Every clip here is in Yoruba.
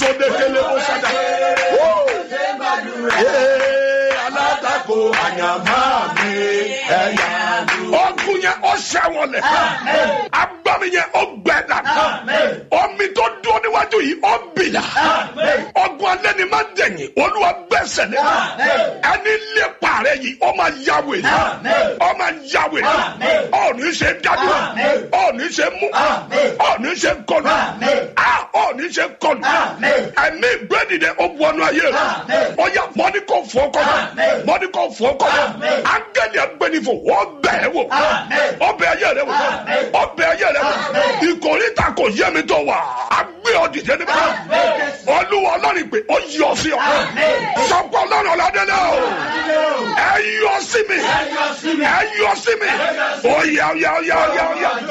sódekele bó sádà. Ee, alátakò àyàmá mi ẹ̀yà ọkùn yẹn ó ṣẹ́wọ̀lẹ̀ agbami yẹn ó gbẹ dànù omi tó dúró níwájú yìí ó bìyà ọgbọ́n alẹ́ ni máa dẹ̀yìn olúwa gbẹ́sẹ̀ lé ẹni lé pààrẹ̀ yìí ó máa yáwé ó máa yáwé ó ní ṣe dájú ó ní ṣe mú ó ní ṣe kọlù ó ní ṣe kọlù ẹ̀mí gbẹ́dìde ó wọnú ayé rẹ̀ ó yà mọ́ni kò fọ́ kọ́lù mọ́ni kò fọ́ kọ́lù ángẹ́lì ẹgbẹ́nifò wọ́n bẹ̀ ẹ́ wò ọbẹ̀ ayé rẹ̀ wò ọbẹ̀ ayé rẹ̀ wò ìkórìtà kò yẹ mi tó wà á gbé ọ dìde níbẹ̀ olúwa ọlọ́run pé ó yọ sí ọ sọpọ̀ ọlọ́run ọ̀làdẹ́lẹ̀ o ẹ yọ sí mi ẹ yọ sí mi ó yà ó yà ó yà ó yà ó yà.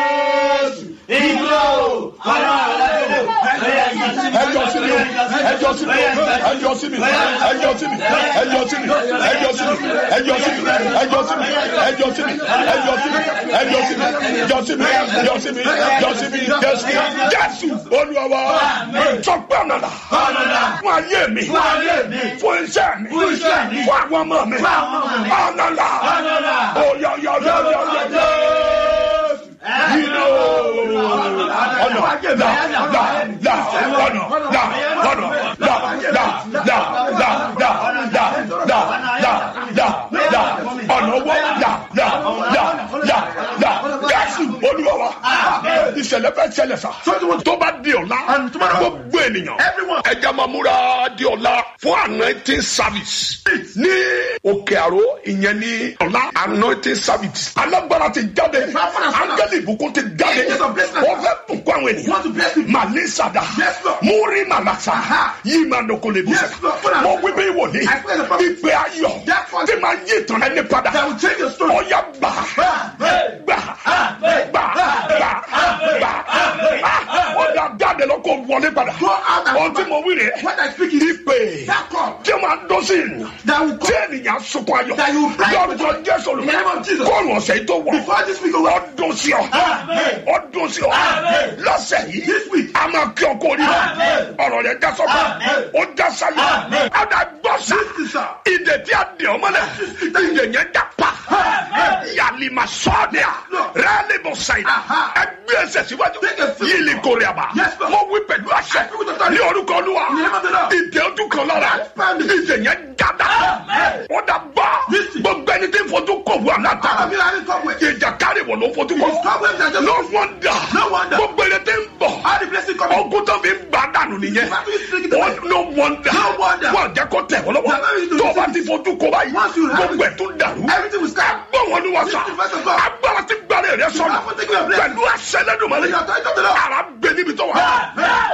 ẹjọ sí mi ẹjọ sí mi ẹjọ sí mi ẹjọ sí mi ẹjọ sí mi ẹjọ sí mi ẹjọ sí mi ẹjọ sí mi ẹjọ sí mi ẹjọ sí mi ẹjọ sí mi ẹjọ sí mi ẹjọ sí mi ẹjọ sí mi jésù jésù olúwa sọpẹ́ ọ̀nàdà fún ayé mi fún iṣẹ́ mi fún àwọn ọmọ mi ọ̀nàdà oyọyọyọyọyọ yìnyín ọ̀nà là là là ọ̀nà là ọ̀nà là là là là là là là là là là ọ̀nà owó là là là là là jésù olúwa wa ìṣẹ̀lẹ̀ fẹ́ ṣẹlẹ̀ sá tó bá di ọ̀la gbogbo ènìyàn ẹja máa múra di ọ̀la fún anointing service ní òkè àró ìyẹn ní ọ̀la anointing service alágbára ti jáde áńgẹ́lì ìbùkún ti jáde wọ́n fẹ́ bùkún àwọn ènìyàn màlẹ́ sàdá múrí màlàsà yìí máa dọ̀kọ̀ lè bù sẹ́yìn mọ wípé wòlíì ìpè ayọ̀ tí máa yí ìtàn ẹni padà ọ̀yà gbà gbà gbà gbà gbà gbà ọ̀dà jáde lọ́kọ̀ wọlé padà ọtí mo wí rẹ̀ ìpè tí máa dọ́ sí ìyàn tí ènìyàn sunkún ayọ̀ lọ́dọ̀ jésù olùkọ́ kọ́ọ̀nù ọ̀sẹ̀ yìí tó wọ̀ ọdún sí ọ ọdún sí ọ lọ́sẹ̀ yìí a máa kí ọ kó o ní ọ̀rọ̀ rẹ̀ já sọ́kọ̀ ó já sáyé ọ̀dà gbọ́sà ìdè tí a dè ọmọ lẹ̀ ìdè yẹn já pa yàlímà sọ́ọ̀dẹ̀ rẹ́ẹ̀lì bọ̀ sáyé ẹgbẹ́ ẹsẹ̀ síwájú yìlì kórè àbá mo wí pẹ̀lú àṣẹ ní orúkọ olúwa ìdè ojú kan lára ìdè yẹn já dá ọ̀dà gbọ́ gbogbo ẹni tí ń fojú kò wù àláta ìjà kárì wọ̀ ló fojú kọ no wonder gbogbo ẹni tí ń bọ̀ ọkùn tó fi ń gbà dànù nìyẹn no wonder wọ́n jẹ́ kó tẹ̀ wọ́n lọ́wọ́ tó o bá ti fojú kọ báyìí gbogbo ẹ̀ tó dàrú agbọ́ wọn ni wọ́n sọ agbára ti gbàlẹ̀ rẹ sọ̀rọ̀ pẹ̀lú àṣẹ lẹ́dùnmọ́lẹ́ ara bẹ níbi tó wà.